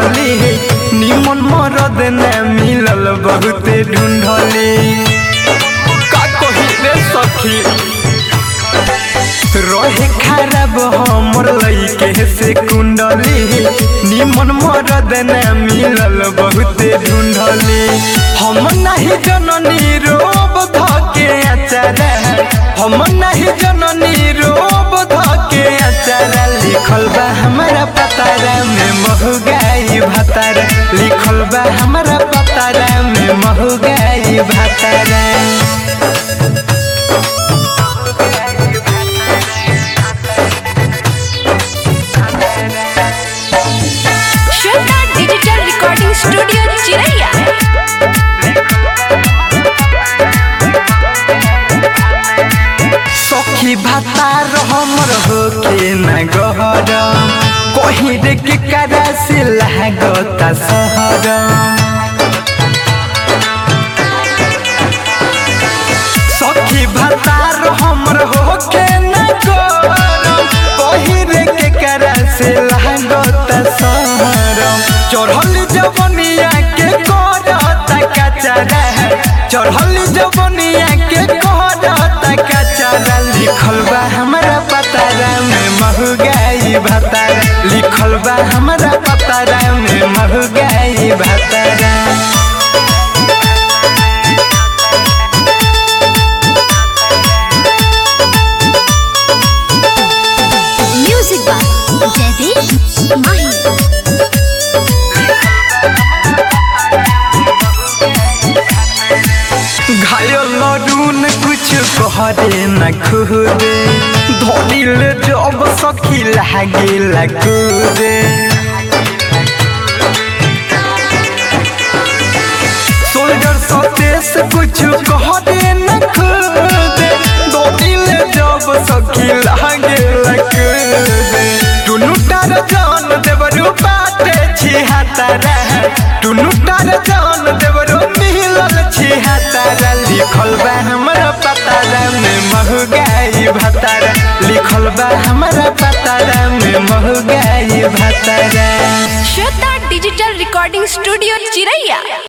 ढूंढली निमन मरद न मिलल बहुते ढूंढली का कही रे सखी रहे खराब हमर लइके से कुंडली निमन मरद न मिलल बहुते ढूंढली हम नहीं जननी रोब धके अचार हम नहीं जननी रोब धके अचार लिखल बा हमारा पतारा में महगाई भतारा लिखल बा हमारा पतारा में महगाई भतारा श्वेता डिजिटल रिकॉर्डिंग स्टूडियो चिरैया सखी भातार हमर होके न गहर कहीं रे के करा से लागता सहर सखी भातार हमर होके न गहर कहीं रे के करा से लागता सहर चढ़ल जवनिया के करता कचरा चढ़ल जवनिया के करता कचरा लिखल बा हमारा पतारा में महगाई भतारा लिखल बा हमारा पतारा में महगाई भतारा म्यूजिक बाय जयदीप माही घायल लरून कुछ कहरे न खुदे धोलिल जब सखी लागे लगुदे सोल्जर सतेस कुछ कहरे न खुदे धोलिल जब सखी लागे लगुदे टुनु टार जान देवरु बाटे छी हातारा टुनु टार जान देवरु मिलल छी हातारा लिखल बा हमरा पतारा में महगाई भतारा लिखल बा हमरा पतारा में महगाई भतारा श्वेता डिजिटल रिकॉर्डिंग स्टूडियो चिरैया